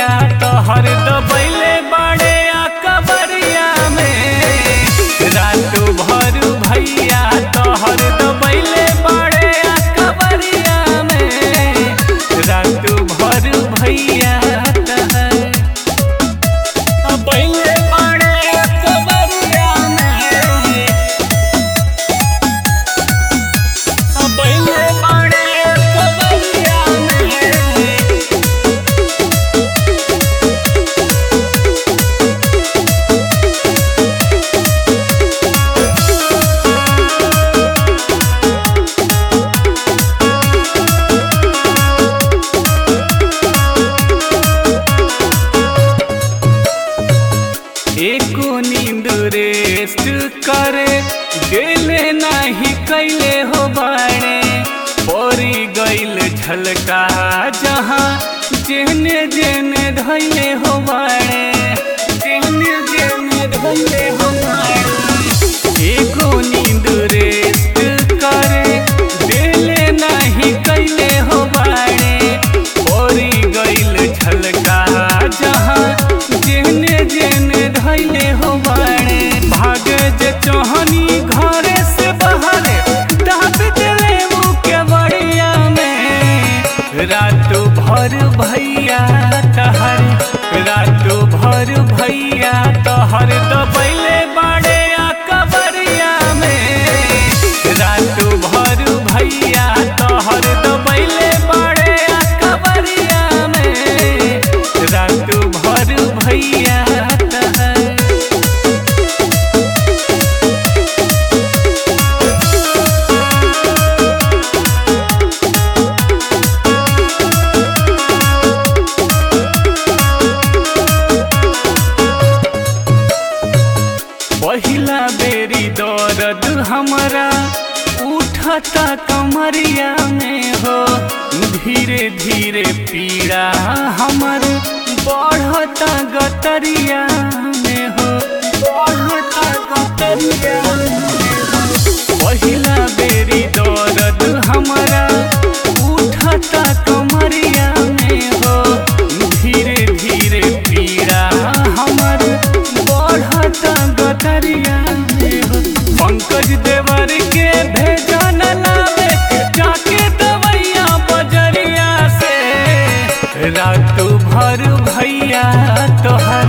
तोहर दबैले बाड़े आ कबरिया में रात भर भैया तोहर दबैले बाड़े आ कबरिया में रात भर भैया तहर दबैले बाड़े आ कबरिया में दबैले बाड़े आ कबरिया में एको नींद रेस्ट करे गेले नाही कैले हो बाणे परी गईल झलका जहाँ जेने जेने धैले हो बाणे जेने जेने धैले हो बाणे एको नींद रेस्ट करे गेले नाही कैले हो बाणे परी गईल झलका जहाँ जेने जेने धैले हो बाणे भागे जे चोहनी घरे से बाहरे दाब देले मुँह के बड़िया में रात भर भैया तहर रात भर भैया तहर दबैले बाड़े आ कबरिया में रात भर भैया तोहर दबैले बाड़े आ कबरिया में रात भर भैया तहर पहिला बेरी दर्द हमरा उठता कमरिया में हो धीरे धीरे पीड़ा हमर बढ़ता गतरिया में हो बढ़ता गतरिया में हो पहिला बेरी दर्द हमरा उठता कमरिया में हो धीरे धीरे पीड़ा हमर बढ़ता गतरिया में हो पंकज देवर के भेजन लावे के जाके दवैया बजरिया से रात भर भैया तोहर